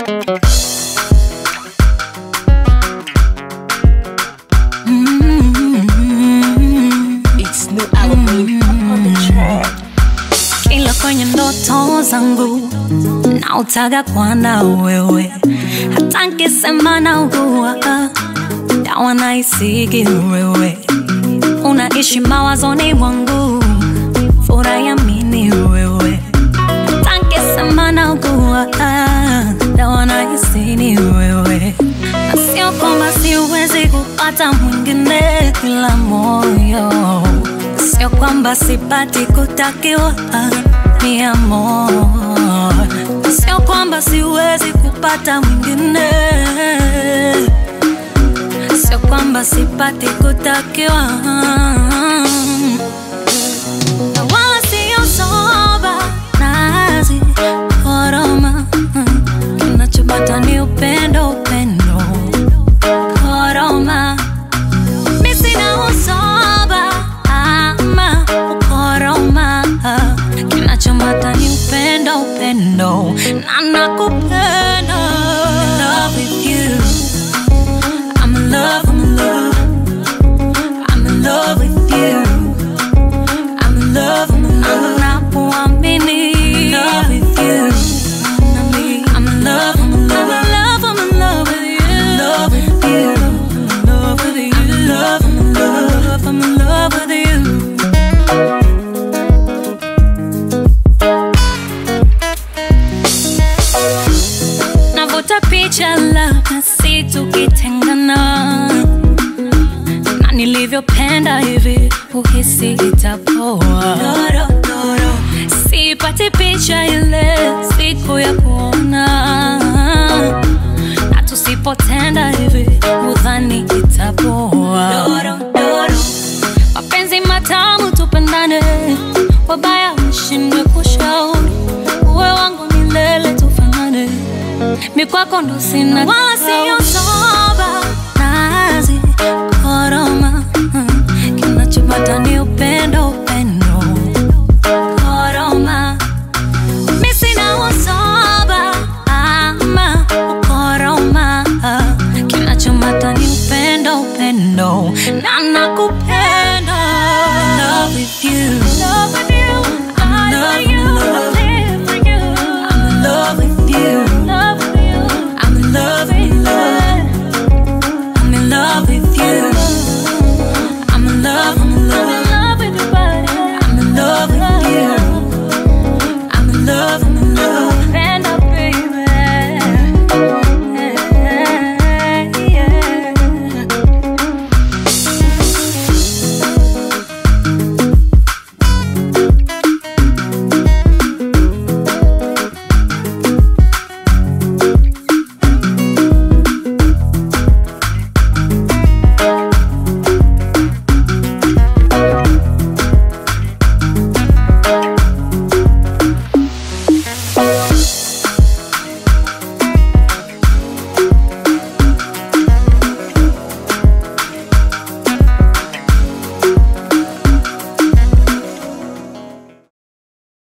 It's new album on the track. Kila kwenye ndoto zangu nautaga kwana wewe, hata nkisema naugua dawa naisigi wewe, unaishi mawazoni mwangu, furaha ya mini wewe, hata nkisema naugua dawa naisini wewe, na sio kwamba siwezi kupata mwingine ila moyo Sio kwamba sipati kutakiwa ni amor, sio kwamba siwezi kupata mwingine, sio kwamba sipati kutakiwa na wala sio soba nazi koroma, kinachopata ni upendo, upendo koroma mi sina usoba ama ukoroma, kinachomata ni upendo, upendo na nakupenda. In love with you. I'm in love, I'm in love. I'm in love with you. I'm in love, I'm in love. Nakuamini. In love with you. I'm in love, I'm in love. I'm in love, I'm in love with you. I'm in love with you. I'm in love, I'm in love. I'm in love with you. Navuta picha labda si tukitengana na nilivyopenda hivi uhisi itapoa. Sipati picha ile siku ya kuona, na tusipotenda hivi udhani itapoa. Mapenzi matamu tupendane, wabaya mshindwe kushauri, uwe wangu milele tufanane mi kwako ndo sina wala siyo soba nazi koroma, mm, kinachopata ni upendo